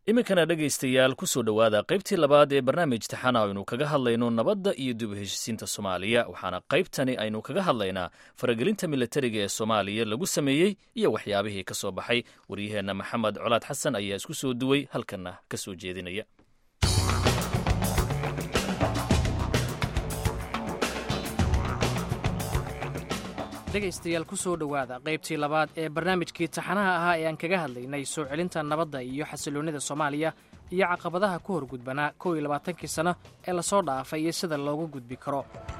iminkana dhegaystayaal ku soo dhowaada qaybtii labaad ee barnaamij taxana aynu kaga hadlayno nabadda iyo dib u heshisiinta soomaaliya waxaana qaybtani aynu kaga hadlaynaa faragelinta militariga ee soomaaliya lagu sameeyey iyo waxyaabihii ka soo baxay waryaheenna maxamed colaad xasan ayaa isku soo duway halkanna ka soo jeedinaya dhegaystayaal ku soo dhowaada qaybtii labaad ee barnaamijkii taxanaha ahaa ee aan kaga hadlaynay soo celinta nabadda iyo xasiloonnida soomaaliya iyo caqabadaha ku hor gudbanaa kow iyo labaatankii sano ee lasoo dhaafay iyo sida loogu gudbi karo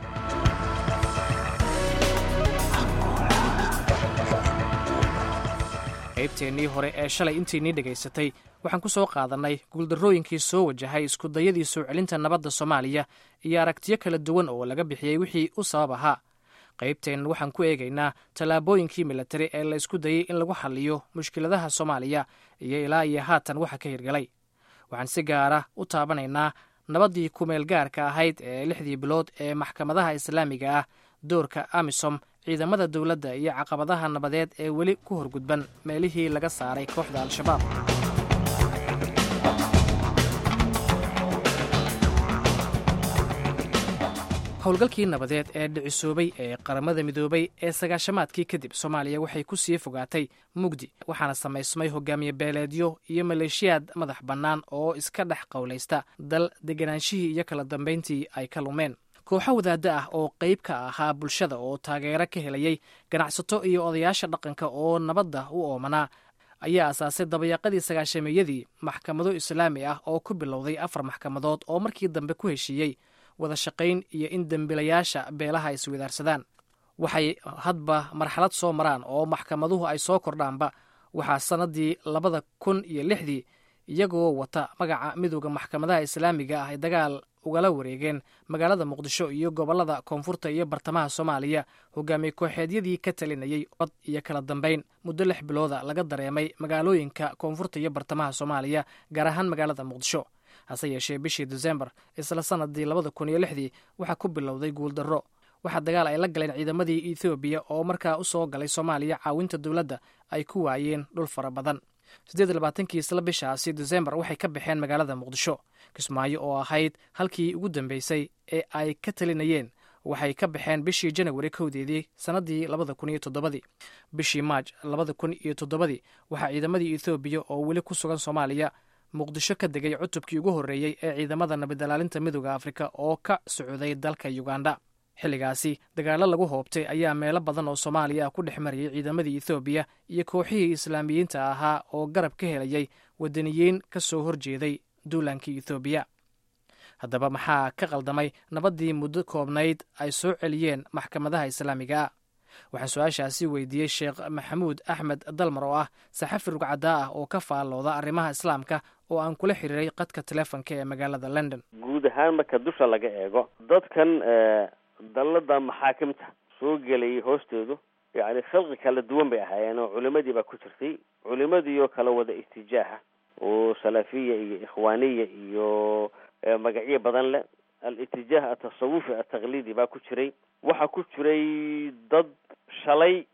qaybteennii hore ee shalay intiinii dhegaysatay waxaan ku soo qaadannay guuldarrooyinkii soo wajahay iskudayadii soo celinta nabadda soomaaliya iyo aragtiyo kala duwan oo laga bixiyey wixii u sabab ahaa qaybteennan waxaan ku eegaynaa tallaabooyinkii militari ee la isku dayey in lagu xalliyo mushkiladaha soomaaliya iyo ilaa iyo haatan waxa ka hirgalay waxaan si gaara u taabanaynaa nabaddii kumeel gaarka ahayd ee lixdii bilood ee maxkamadaha islaamiga ah doorka amisom ciidamada dowladda iyo caqabadaha nabadeed ee weli ku horgudban meelihii laga saaray kooxda al-shabaab howlgalkii nabadeed ee dhicisoobay ee qaramada midoobay ee sagaashamaadkii kadib soomaaliya waxay ku sii fogaatay mugdi waxaana samaysmay hogaamiye beeleedyo iyo maleeshiyaad madax bannaan oo iska dhex qowlaysta dal deganaanshihii iyo kala dambayntii ay ka lumeen kooxo wadaadda ah oo qayb ka ahaa bulshada oo taageero ka helayay ganacsato iyo odayaasha dhaqanka oo nabadda u oomanaa ayaa asaasay dabayaaqadii sagaashameeyadii maxkamado islaami ah oo ku bilowday afar maxkamadood oo markii dambe ku heshiiyey wada shaqayn iyo in dembilayaasha beelaha ay iswadaarsadaan waxay hadba marxalad soo maraan oo maxkamaduhu ay soo kordhaanba waxaa sannaddii labada kun iyo lixdii iyagoo wata magaca midooda maxkamadaha islaamiga ah ay dagaal ugala wareegeen magaalada muqdisho iyo gobollada koonfurta iyo bartamaha soomaaliya hogaamiye kooxeedyadii ka talinayay cod iyo kala dambayn muddo lix bilooda laga dareemay magaalooyinka koonfurta iyo bartamaha soomaaliya gaar ahaan magaalada muqdisho hase yeeshee bishii desembar isla sanadii labada kun iyo lixdii waxaa ku bilowday guuldarro waxaa dagaal ay la galeen ciidamadii ethoobiya oo markaa u soo galay soomaaliya caawinta dowladda ay ku waayeen dhul fara badan siddeed iyo labaatankii isla bishaasi desembar waxay ka baxeen magaalada muqdisho kismaayo oo ahayd halkii ugu dambeysay ee ay ka talinayeen waxay ka baxeen bishii janawari kowdeedii sannaddii labada kun iyo toddobadii bishii maaj labada kun iyo toddobadii waxaa ciidamadii ethoobiya oo weli ku sugan soomaaliya muqdisho ka degay cutubkii ugu horreeyey ee ciidamada nabadalaalinta midooda afrika oo ka socday dalka yuganda xilligaasi dagaallo lagu hoobtay ayaa meelo badan oo soomaaliya ah ku dhex marayay ciidamadii ethoobiya iyo kooxihii islaamiyiinta ahaa oo garab ka helayay wadaniyiin ka soo horjeeday duulaankii ethoobiya haddaba maxaa ka qaldamay nabaddii muddo koobnayd ay soo celiyeen maxkamadaha islaamiga ah waxaan su-aashaasi weydiiyey sheekh maxamuud axmed dalmar oo ah saxafi rugcadaa ah oo ka faallooda arrimaha islaamka oo aan kula xiriiray qadka telefonka ee magaalada london guud ahaan marka dusha laga eego dadkan dallada maxaakimta soo gelayay hoostoodu yacni khalqi kala duwan bay ahaayeen oo culimadii baa ku jirtay culimadii oo kala wada istijaaha oo salafiya iyo ikhwaaniya iyo magacyo badan leh al-itijaah atasawufi ataqliidi baa ku jiray waxaa ku jiray dad shalay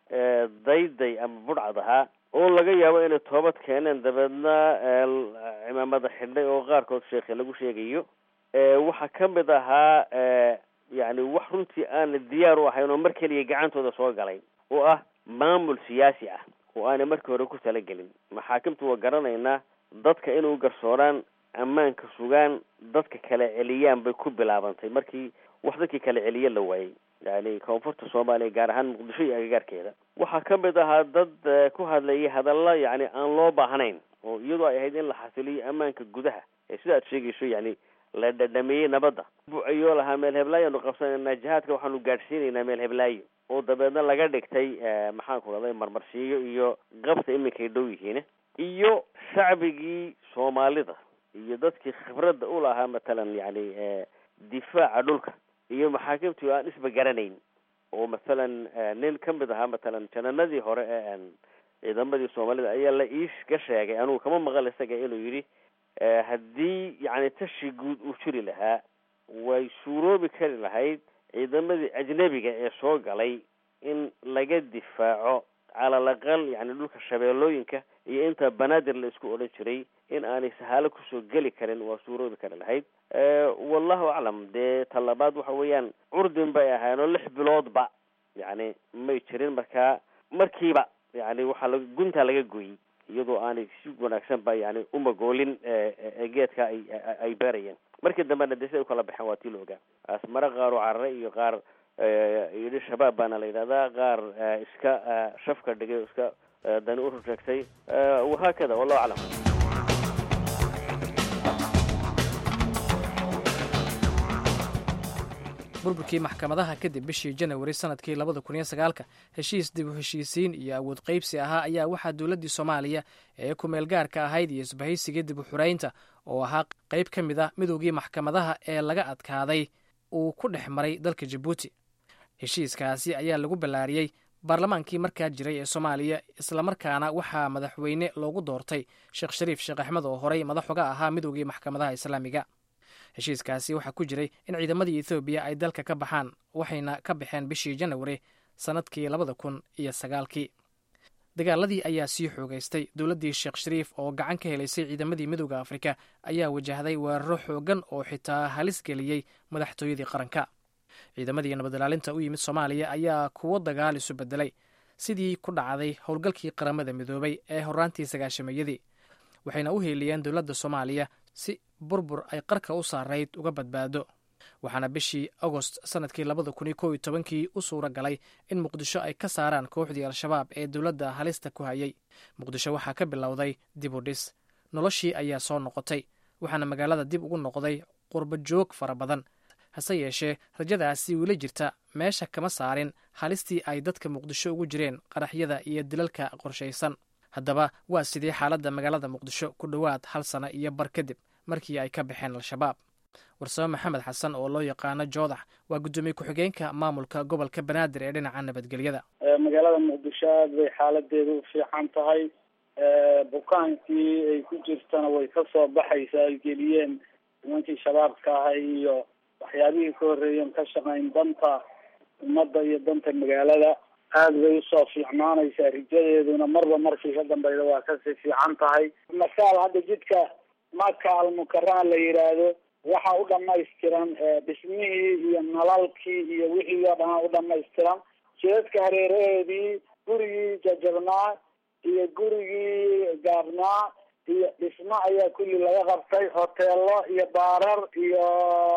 dayday ama budhcad ahaa oo laga yaabo inay toobad keeneen dabeedna cimaamada xidhay oo qaarkood sheekhe lagu sheegayo waxaa ka mid ahaa yacni wax runtii aana diyaar u ahayn oo mar keliya gacantooda soo galay oo ah maamul siyaasi ah oo aanay markii hore ku talagelin maxaakimtu waa garanaynaa dadka inuu garsooraan ammaanka sugaan dadka kala celiyaan bay ku bilaabantay markii wax dadkii kala celiye la waayey yani koonfurta soomaaliya gaar ahaan muqdisho iyo agagaarkeeda waxaa ka mid ahaa dad ku hadlayay hadalla yacni aan loo baahnayn oo iyadoo ay ahayd in la xasiliyo ammaanka gudaha ee sida aad sheegayso yacni la dhadhameeyey nabadda ayoo lahaa meel heblaayoanu qabsanaynaa jihaadka waxaanu gaadhsiinaynaa meel heblaayo oo dabeedna laga dhigtay maxaan ku dhahday marmarsiiyo iyo qabta iminkay dhow yihiin iyo shacbigii soomaalida iyo dadkii khibradda u lahaa matalan yacni difaaca dhulka iyo maxaakimtii aan isba garanayn oo mathalan nin ka mid ahaa matalan jananadii hore ee ciidamadii soomaalida ayaa la iiga sheegay anugu kama maqal isaga inuu yidhi haddii yacni tashi guud uu jiri lahaa way suuroobi kari lahayd ciidamadii ajnebiga ee soo galay in laga difaaco calal aqal yani dhulka shabeellooyinka iyo inta banaadir la isku odhan jiray in aanay sahaalo kusoo geli karin waa suuroobi kari lahayd wallahu aclam dee talabaad waxa weeyaan curdin bay ahayn oo lix biloodba yani may jirin markaa markiiba yani waxaa la guntaa laga gooyey iyadoo aanay si wanaagsan ba yani umagoolin geedka ay ay beerayeen markii dambena de siday ukala baxeen waa tii la ogaa asmare qaar oo carare iyo qaar yidhi shabaab baana la yidhahdaa qaar iska shafka dhigay o iska dani u rujeegtay wahaakada wallahu aclam burburkii maxkamadaha kadib bishii janawari sanadkii labada kun iyo sagaalka heshiis dib u heshiisiin iyo awood qaybsi ahaa ayaa waxaa dowladdii soomaaliya ee kumeel gaarka ahayd iyo isbahaysigii dib u xuraynta oo ahaa qayb ka mid a midoogii maxkamadaha ee laga adkaaday uu ku dhex maray dalka jabuuti heshiiskaasi ayaa lagu ballaariyey baarlamaankii markaa jiray ee soomaaliya islamarkaana waxaa madaxweyne loogu doortay sheekh shariif sheekh axmed oo horey madax uga ahaa midoogii maxkamadaha islaamiga heshiiskaasi waxaa ku jiray in ciidamadii ethoobiya ay dalka ka baxaan waxayna ka baxeen bishii janawari sannadkii labada kun iyo sagaalkii dagaaladii ayaa sii xoogaystay dowladdii sheekh shariif oo gacan ka helaysay ciidamadii midooda afrika ayaa wajahday weeraro xoogan oo xitaa halis geliyey madaxtooyadii qaranka ciidamadii nabadilaalinta u yimid soomaaliya ayaa kuwo dagaal isu bedelay sidii ku dhacday howlgalkii qaramada midoobay ee horaantii sagaashameeyadii waxayna u heeliyeen dowladda soomaaliya si burbur ay qarka u saarayd uga badbaado waxaana bishii agost sanadkii labada kun iyo kow iyo tobankii u suura galay in muqdisho ay ka saaraan kooxdii al-shabaab ee dowladda halista ku hayay muqdisho waxaa ka bilowday dib u dhis noloshii ayaa soo noqotay waxaana magaalada dib ugu noqday qurba joog fara badan hase yeeshee rajadaasi weli jirta meesha kama saarin halistii ay dadka muqdisho ugu jireen qaraxyada iyo dilalka qorshaysan haddaba waa sidii xaaladda magaalada muqdisho ku dhowaad hal sano iyo bar kadib markii ay ka baxeen al-shabaab warsame maxamed xasan oo loo yaqaano joodax waa guddoomiye ku-xigeenka maamulka gobolka banaadir ee dhinaca nabadgelyada magaalada muqdisho aad bay xaaladeedu u fiican tahay bukaankii ay ku jirtana way ka soo baxaysaa ay geliyeen nimankii shabaabka ahay iyo waxyaabihii ka horreeyeen ka shaqayn danta ummadda iyo danta magaalada aada bay usoo fiicnaanaysaa rijadeeduna marba markii ka dambeyda waa kasii fiican tahay masaal hadda jidka maka almukarama la yidhaahdo waxa u dhamaystiran dhismihii iyo nalalkii iyo wixii oo dhan u dhamaystiran jidadka hareeraheedii gurigii jajabnaa iyo gurigii gaabnaa iyo dhismo ayaa kulli laga qabtay hoteelo iyo baarar iyo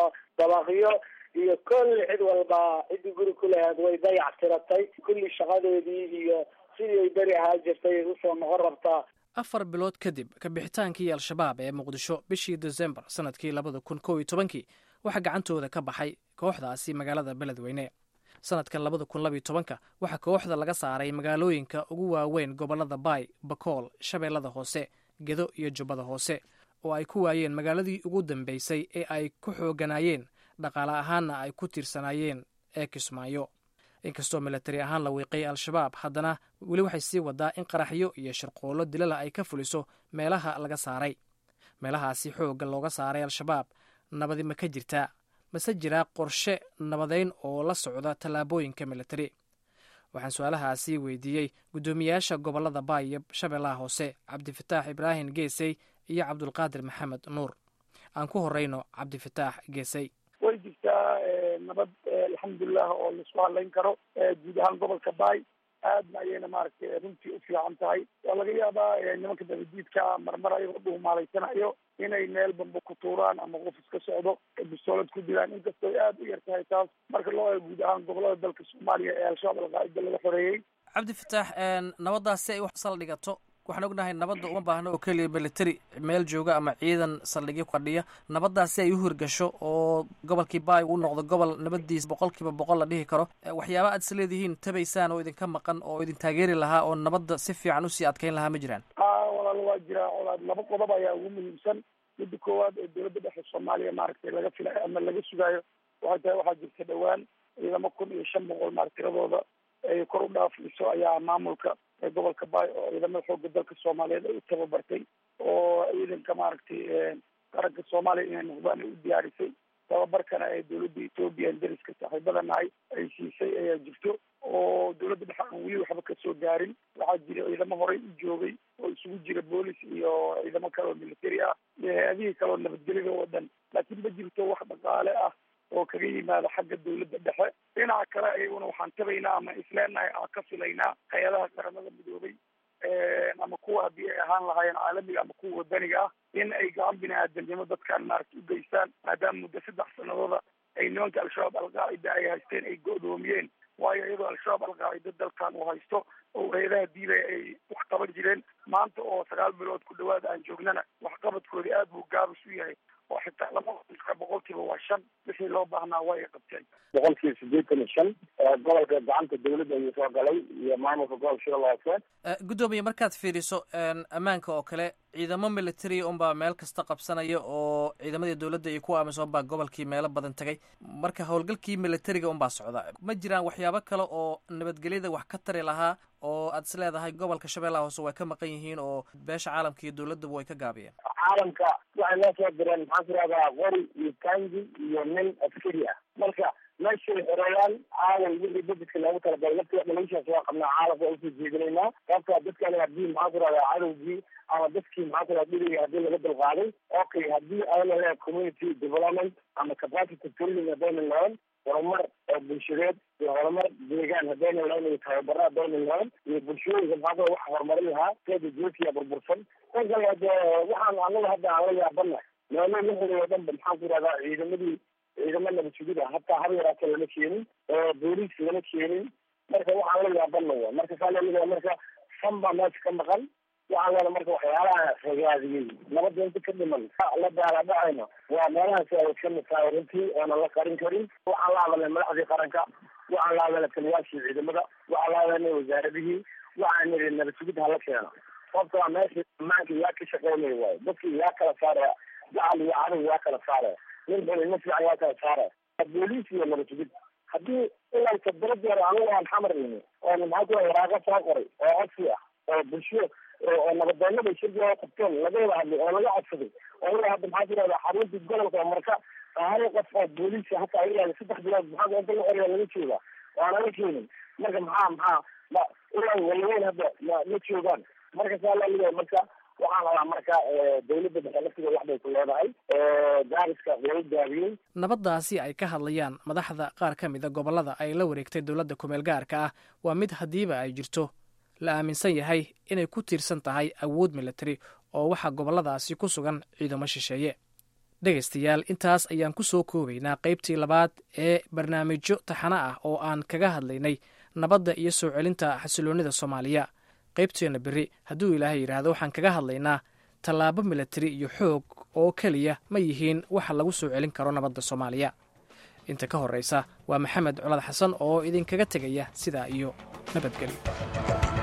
dabaqyo iyo kulli cid walba ciddii guri ku lahayd way dayac tiratay kulli shaqadeedii iyo sidii ay beri ahaa jirtay ay usoo noqon rabtaa afar bilood kadib kabixitaankii al-shabaab ee muqdisho bishii desembar sanadkii labada kun kow iyo tobankii waxaa gacantooda ka baxay kooxdaasi magaalada beledweyne sanadkan labada kun labiyo tobanka waxaa kooxda laga saaray magaalooyinka ugu waaweyn gobolada baay bakool shabeellada hoose gedo iyo jubbada hoose oo ay ku waayeen magaaladii ugu dambeysay ee ay ku xooganaayeen dhaqaale ahaanna ay ku tiirsanaayeen ee kismaayo inkastoo milatari ahaan la wiiqay al-shabaab haddana weli waxay sii wadaa in qaraxyo iyo sharqoollo dilala ay ka fuliso meelaha laga saaray meelahaasi xoogga looga saaray al-shabaab nabadi ma ka jirtaa mase jiraa qorshe nabadeyn oo la socda tallaabooyinka milatari waxaan su-aalahaasi weydiiyey guddoomiyaasha gobolada baay iyo shabeellaha hoose cabdifataax ibraahim geesey iyo cabdulqaadir maxamed nuur aan ku horeyno cabdifataax geesey way jirtaa nabad alxamdulilah oo laisku hadlayn karo guud ahaan gobolka baay aadna ayayna maaragtay runtii u fiican tahay waa laga yaabaa nimanka dabadiidka marmar ayagoo dhuumaalaysanaayo inay meel bamba ku tuuraan ama qof iska socdo bistoolad ku dilaan inkastoo aada u yar tahay taas marka loo eego guud ahaan gobolada dalka soomaaliya ee al-shabaab alqaa'ida laga xoreeyey cabdifataax nabaddaas si ay wax saldhigato waxaan ognahay nabadda uma baahno oo keliya military meel jooga ama ciidan saldhigyo fadhiya nabaddaas si ay u hirgasho oo gobolkii baay uu noqdo gobol nabadiis boqol kiiba boqol la dhihi karo waxyaaba aad is leedihiin tabaysaan oo idinka maqan oo idin taageeri lahaa oo nabadda si fiican usii adkeyn lahaa ma jiraan walaal waa jiraa walaal laba qodob ayaa ugu muhiimsan midda koowaad ee dowladda dhexe soomaaliya maaragtay laga filayo ama laga sugaayo waxay tahay waxaa jirta dhowaan ciidamo kun iyo shan boqol maar tiradooda ay kor u dhaafayso ayaa maamulka gobolka baay oo ciidamada xooga dalka soomaaliyeed ay u tababartay oo ciidanka maaragtay qaranka soomaaliya inay noqdaan ay u diyaarisay tababarkana ee dowladda ethoobiya dariska saaxiibada nahay ay siisay ayaa jirto oo dowladda dhexe aan weli waxba kasoo gaarin waxaa jira ciidamo horey u joogay oo isugu jira boolis iyo ciidamo kale oo military ah iyo hay-adihii kale oo nabadgelyada oo dhan laakiin ma jirto wax dhaqaale ah oo kaga yimaada xagga dowladda dhexe dhinaca kale ayaguna waxaan tabaynaa ama isleenahay aan ka filaynaa hay-adaha qaramada midoobay ama kuwa haddii ay ahaan lahaayeen caalamiga ama kuwa wadaniga ah in ay gacan bini aadamnimo dadkan maaragta u geystaan maadaama muddo saddex sanadooda ay nimanka al-shabaab alqaacida ay haysteen ay go-doomiyeen waayo iyadoo al-shabaab alqaacida dalkan uu haysto oo hay-adaha diibaya ay wax qaban jireen maanta oo sagaal bilood ku dhawaad aan joognana waxqabadkoodii aad buu gaabis u yahay oo xitaa lama boqolkiiba waa shan wixii loo baahnaa waa ay qabteen boqolkiiba siddeetan iyo shan gobolka gacanta dowladda ayuu soo galay iyo maamulka gobolka shabeelle hoose guddoomiye markaad fiiriso ammaanka oo kale ciidamo military unbaa meel kasta qabsanaya oo ciidamadii dowladda iyo kuwa amisom baa gobolkii meelo badan tagay marka howlgalkii militariga unbaa socda ma jiraan waxyaabo kale oo nabadgelyada wax ka tari lahaa oo aad is leedahay gobolka shabeellaha hoose way ka maqan yihiin oo beesha caalamka iyo dowladduba way ka gaabiyeen caalamka waxay noo soo direen maxaan ku rahdaa qori iyo tangi iyo nin askari ah marka meeshay xoreeyaan caalam wixii budgetka loogu talagalay laftiga dhaliishaas waa qabnaa caalamka waa usoo jeedinaynaa sababta dadkan haddii maxaan ku rahdaa cadowgii ama dadkii maxaan ku rahdaa dhiliga haddii laga dulqaaday okay haddii ayna leedahay community development ama capacity building haddayna lahayn horumar oo bulshadeed iyo horumar deegaan haddayna lahayn iyo tababaro haddayna lahayn iyo bulshooyinka maxaa ku wax horumarin lahaa seeda joogkiya burbursan tan kale hade waxaan anaga hadda aan la yaabana meelo la horiyo dhanba maxaan ku rahdaa ciidamadii ciidamo nabad sugid ah hataa haba yaraata lama keenin booliis lama keenin marka waxaan la yaabana wa marka saa laleeyahay marka fan baa meesha ka maqan waxaan leena marka waxyaalaha ragaadiyey nabadda inta ka dhiman la daala dhacayno waa meelahaasi ay ka mid tahay runtii oonan la qarin karin waxaan la hadalnay madaxdii qaranka waxaan la hadalnay taliyaashii ciidamada waxaan la hadalnay wasaaradihii waxaan niri nabad sugid hala keeno sababto a meesha ammaanka yaa ka shaqeynaya waayo dadkii yaa kala saaraya gacal iyo cadow yaa kala saaraya nin xuli nin fiican yaa kala saaraya booliis iyo nabad sugid haddii ilaa toddoba jeer anigu aan xamar ini oon maxaa ku waraaqa soo qoray oo codsi ah oo bulsho oo nabadoonada shirkiga qabteen laga wada hadlay oo laga codsaday oo ilaa hadda maxaa ku rahdaa xaruntii gobolka marka hal qof oo booliisa hataa ilaa saddex bilood maxaa inta la xoriya laga jooga waana la keenin marka maxaa maxaa ma ilaa walaweyn hadda ma ma joogaan marka saa laleeyahay marka waxaan rabaa marka dawladda dhexe laftiga wax bay ku leedahay gaariska way gaabiyey nabaddaasi ay ka hadlayaan madaxda qaar ka mida gobollada ay la wareegtay dowladda kumeel gaarka ah waa mid haddiiba ay jirto la aaminsan yahay inay ku tiirsan tahay awood militari oo waxaa gobolladaasi ku sugan ciidamo shisheeye dhegaystayaal intaas ayaan ku soo koobaynaa qaybtii labaad ee barnaamijyo taxano ah oo aan kaga hadlaynay nabadda iyo soo celinta xasiloonnida soomaaliya qaybteenna berri hadduu ilaahay yidhaahdo waxaan kaga hadlaynaa tallaabo militari iyo xoog oo keliya ma yihiin waxa lagu soo celin karo nabadda soomaaliya inta ka horraysa waa maxamed colad xasan oo idinkaga tegaya sidaa iyo nabadgelyo